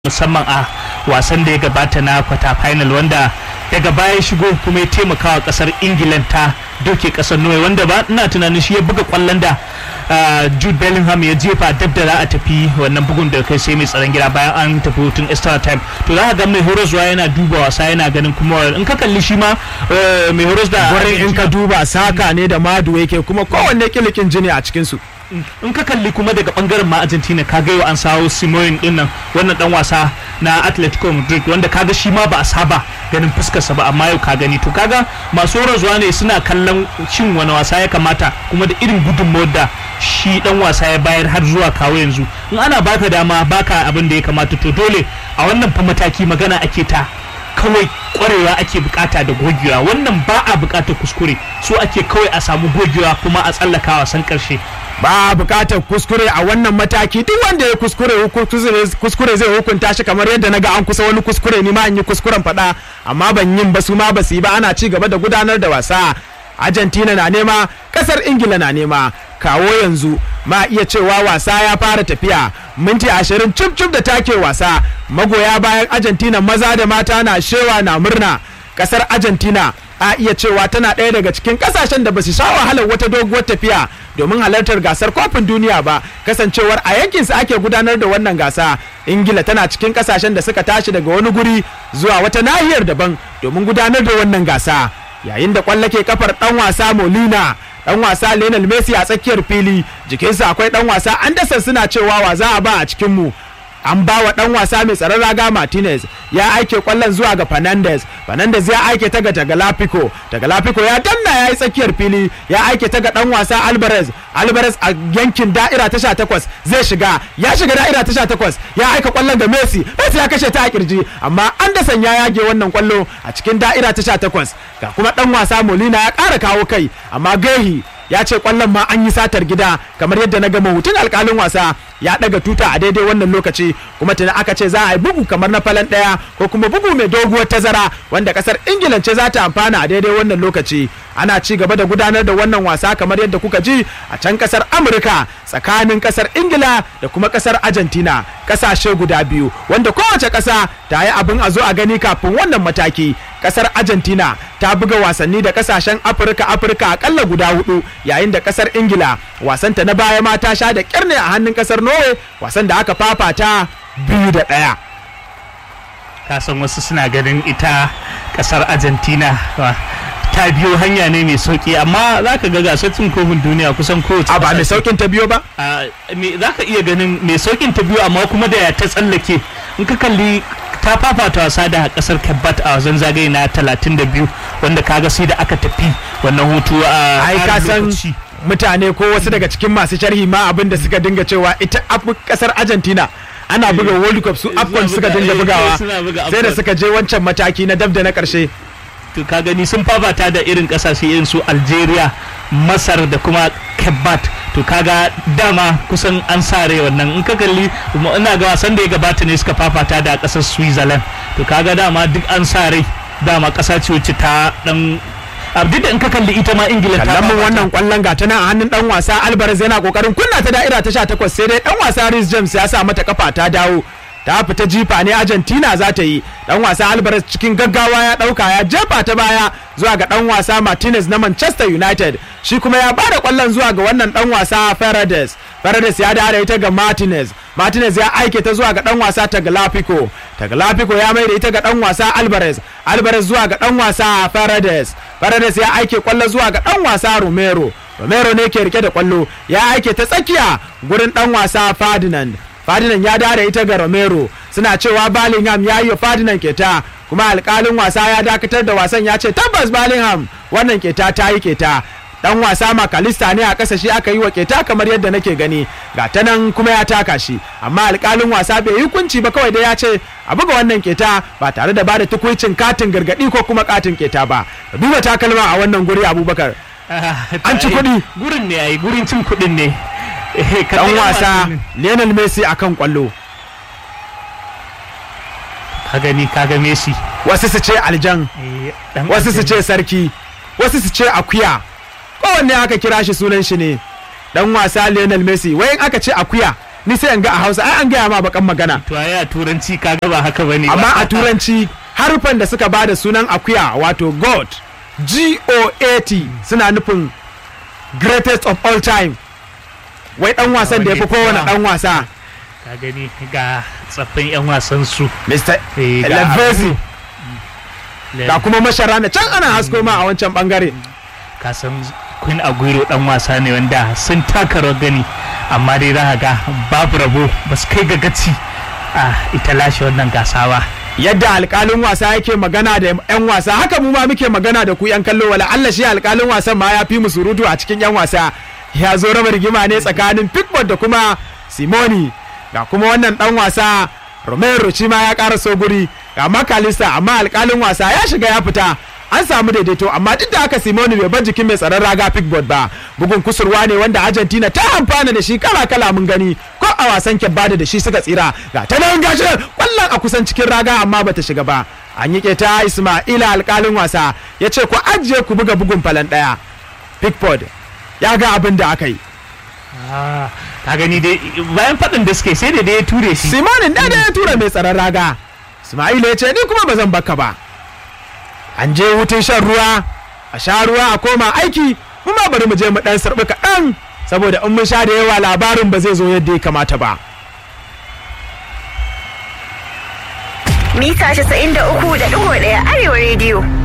musamman a wasan da ya gabata na kwata final wanda daga baya shigo kuma ya taimaka wa kasar ingilan ta doke kasar norway wanda ba ina tunanin shi ya buga kwallon da jude bellingham ya jefa dab da za a tafi wannan bugun da kai sai mai tsaron gida bayan an tafi hutun extra time to za ka ga mai horoswa yana duba wasa yana ganin kuma in ka kalli shi ma mai horos da gurin in ka duba saka ne da madu yake kuma kowanne kilikin jini a cikinsu in ka kalli kuma daga bangaren ma argentina ka ga yau an sawo simoyin din nan wannan dan wasa na atletico madrid wanda kaga shi ma ba a saba ganin fuskarsa ba amma yau ka gani to kaga masu zuwa ne suna kallon shin wani wasa ya kamata kuma da irin gudunmawar da shi dan wasa ya bayar har zuwa kawo yanzu in ana baka dama baka abin da ya kamata to dole a wannan fa mataki magana ake ta kawai kwarewa ake bukata da gogewa wannan ba a bukatar kuskure so ake kawai a samu gogewa kuma a tsallaka wasan karshe ba bukatar kuskure a wannan mataki duk wanda ya kuskure kuskure zai hukunta shi kamar yadda na ga an kusa wani kuskure ni ma an yi kuskuren faɗa amma ban yin ba su ma ba su yi ba ana ci gaba da gudanar da wasa argentina na nema kasar ingila na nema kawo yanzu ma iya cewa wasa ya fara tafiya minti ashirin cif cif da take wasa magoya bayan argentina maza da mata na shewa na murna kasar argentina a iya cewa tana ɗaya daga cikin kasashen da ba su sha wahalar wata doguwar tafiya domin halartar gasar kofin duniya ba kasancewar a yankinsu ake gudanar da wannan gasa ingila tana cikin kasashen da suka tashi daga wani guri zuwa wata nahiyar daban domin gudanar da wannan gasa yayin da kwallo ke kafar dan wasa molina dan wasa lionel messi a tsakiyar fili jikinsa akwai dan wasa anderson suna cewa wa za a ba a cikin mu an ba wa dan wasa mai tsaron raga martinez ya aike kwallon zuwa ga fernandez fernandez ya aike ta ga tagalafico tagalafico ya danna ya yi tsakiyar fili ya aike ta ga dan wasa alvarez alvarez a yankin da'ira ta 18 zai shiga ya shiga da'ira ta 18 ya aika kwallon ga messi messi ya kashe ta a kirji amma anderson ya yage wannan kwallo a cikin da'ira ta 18 ga kuma dan wasa molina ya kara kawo kai amma gehi ya ce kwallon ma an yi satar gida kamar yadda na gama hutun alkalin wasa ya daga tuta a daidai wannan lokaci kuma tuni aka ce za a yi bugu kamar na falan daya ko kuma bugu mai doguwar tazara wanda kasar ingila ce za ta amfana a daidai wannan lokaci ana ci gaba da gudanar da wannan wasa kamar yadda kuka ji a can kasar amurka tsakanin kasar ingila da kuma kasar argentina kasashe guda biyu wanda kowace kasa ta yi abin a zo a gani kafin wannan mataki kasar argentina ta buga wasanni da kasashen afirka afirka akalla guda hudu yayin da kasar ingila wasanta na baya ma ta sha da kyarne a hannun kasar norway wasan da aka fafata biyu da ɗaya kasan wasu suna ganin ita kasar argentina ta biyo hanya ne mai sauki amma za ka ga gasar cin kofin duniya kusan kowace a ba mai saukin ta biyo ba za ka iya ganin mai saukin ta biyo amma kuma da ya ta tsallake in ka kalli ta fafata wasa da kasar kabbat a wasan zagaye na 32 wanda kaga sai da aka tafi wannan hutu a ai ka san mutane ko wasu daga cikin masu sharhi ma abin da suka dinga cewa ita kasar argentina ana buga world cup su afcon suka dinga bugawa sai da suka je wancan mataki na dab da na karshe to ka gani sun fafata da irin kasashe irin su algeria masar da kuma kabbat to kaga dama kusan an sare wannan in ka kalli ina ga wasan da ya gabata ne suka fafata da kasar switzerland to kaga dama duk an sare dama kasa ce wacce ta dan duk da in ka kalli ita ma ingila ta kallon wannan kwallon gata nan a hannun dan wasa alvarez yana kokarin kunna ta da'ira ta 18 sai dai dan wasa Rhys James ya sa mata kafa ta dawo ta fita jifa ne argentina za ta yi dan wasa alvarez cikin gaggawa ya dauka ya jefa ta baya zuwa ga dan wasa martinez na manchester united shi kuma ya bada kwallon zuwa ga wannan dan wasa Ferredes Ferredes ya da ita ga martinez martinez ya aike ta zuwa ga dan wasa tagliafico tagliafico ya mai da ita ga dan wasa alvarez alvarez zuwa ga dan wasa Ferredes Ferredes ya aike kwallo zuwa ga dan wasa romero romero ne ke rike da kwallo ya aike ta tsakiya gurin dan wasa ferdinand Ferdinand ya dare ita ga Romero suna cewa Bellingham ya yi wa Ferdinand keta kuma alkalin wasa ya dakatar da wasan ya ce tabbas Bellingham wannan keta ta yi keta dan wasa makalista ne a kasa shi aka yi wa keta kamar yadda nake gani ga ta nan kuma ya taka shi amma alkalin wasa bai yi kunci ba kawai dai ya ce a buga wannan keta ba tare da bada tukuicin katin gargadi ko kuma katin keta ba duba takalma a wannan guri abubakar an ci kuɗi gurin ne ai gurin cin kuɗin ne dan wasa Lionel Messi akan kwallo ka gani kaga Messi wasu su ce aljan wasu su ce sarki wasu su ce akuya kowanne aka kira shi sunan shi ne dan wasa Lionel Messi wai aka ce akuya ni sai in ga a hausa ai an gaya ma bakan magana to ai a turanci kaga ba haka bane ba. amma a turanci harufan da suka bada sunan akuya wato god g-o-a-t suna nufin greatest of all time wai dan wasan da ya fi kowane dan wasa ka gani ga tsaffin yan wasan su mr Eh, ga Lavezzi ga kuma masharana can ana hasko ma a wancan bangare ka san Queen Aguero dan wasa ne wanda sun taka rawar gani amma dai za ka ga babu rabo ba su kai ga gaci a ita lashe wannan gasa ba yadda alkalin wasa yake magana da 'yan wasa haka mu ma muke magana da ku 'yan kallo wala Allah shi alkalin wasan ma ya fi mu surutu a cikin 'yan wasa ya zo raba rigima ne tsakanin Pickford da kuma Simoni ga kuma wannan dan wasa Romero shi ma ya ƙara so guri ga Makalista amma alkalin wasa ya shiga ya fita an samu daidaito amma duk da haka Simoni bai bar jikin mai tsaron raga Pickford ba bugun kusurwa ne wanda Argentina ta amfana da shi kala kala mun gani ko a wasan kebbada da shi suka tsira ga ta nan gashi kwallon a kusan cikin raga amma bata shiga ba an yi ta Ismaila alkalin wasa ya ce ku ajiye ku buga bugun falan daya Pickford ya ga abin da aka yi ka gani dai bayan faɗin da suke sai da dai ya ture shi Simonin da ya tura mai tsaron raga Ismaila ya ce ni kuma ba zan baka ba an je hutun shan ruwa a sha ruwa a koma aiki mu ma bari mu je mu dan sarbi kaɗan saboda in mun sha da yawa labarin ba zai zo yadda ya kamata ba mita 93.1 arewa rediyo